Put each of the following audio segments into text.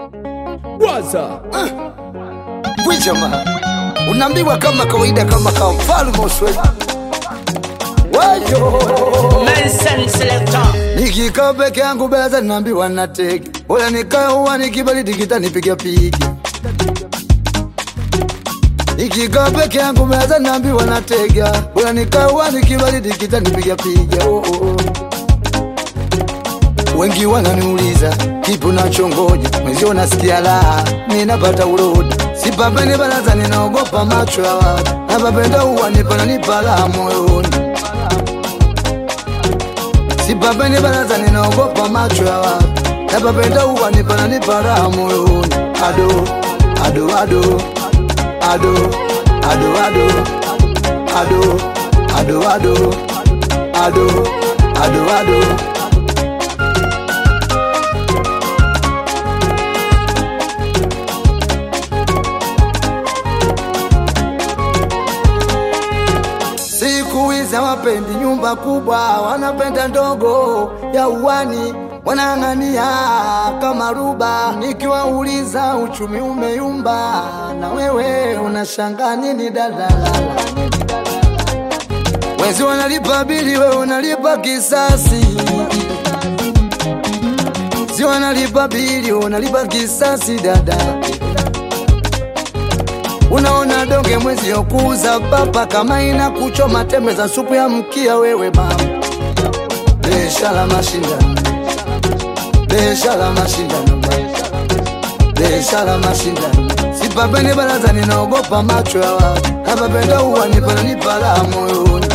Waza Bwijama, unaambiwa kama kawaida, kama kawa mfalme uswezi wayo Nelson Selector. nikikaa peke yangu beza naambiwa natege, bora nikae huwa nikibaridi kitanipiga pigi. Nikikaa peke yangu beza naambiwa natega, bora nikae huwa nikibaridi kitanipiga piga. Oh, oh, oh. Wengi wananiuliza kipi unachongoja, mwenzio nasikia raha, ninapata urodi, sipapeni baraza, ninaogopa macho ya watu, napapenda huwa nipananipa raha moyoni Sipapeni baraza ninaogopa macho ya watu, napapenda huwa nipananipa raha moyoni. Ado, ado, ado, ado, ado, ado, ado, ado, ado, ado, ado, ado. Siku hizi hawapendi nyumba kubwa, wanapenda ndogo ya uwani, wanang'ania kama ruba. Nikiwauliza uchumi umeyumba, na wewe unashangaa nini dadala? Wezi wanalipa bili, wewe unalipa kisasi. Si wanalipa bili, wewe unalipa kisasi dada. Unaona donge mwezi yokuuza papa kama ina kuchoma tembe za supu ya mkia wewe mama. Biashara mashindano, biashara mashindano, biashara mashindano. Sipapeni baraza, ninaogopa macho ya watu, napapenda huwa nipananipa raha moyoni.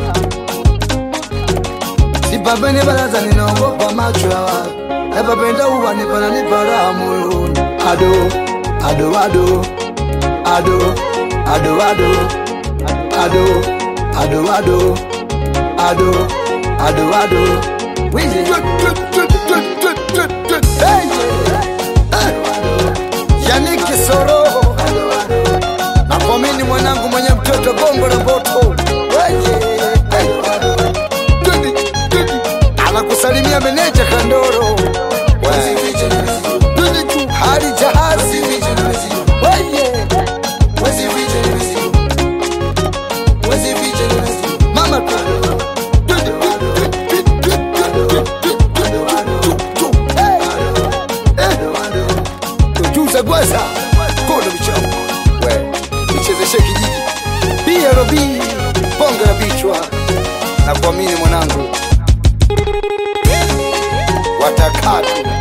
Sipapeni baraza, ninaogopa macho ya watu, napapenda huwa nipananipa raha moyoni. Ado, ado, ado ado ado ado ado ado ado ado ado ado Wizi. Hey, yeah. Yannick Soro nakuamini mwanangu mwenye mtoto bongo la moto anakusalimia meneja Kandoro Twende tu, hali jahazi Weye. Mama tujuza gwaza kono vichao we nichezeshe kijiji BRB bonge la vichwa na kuamini mwanangu watakatu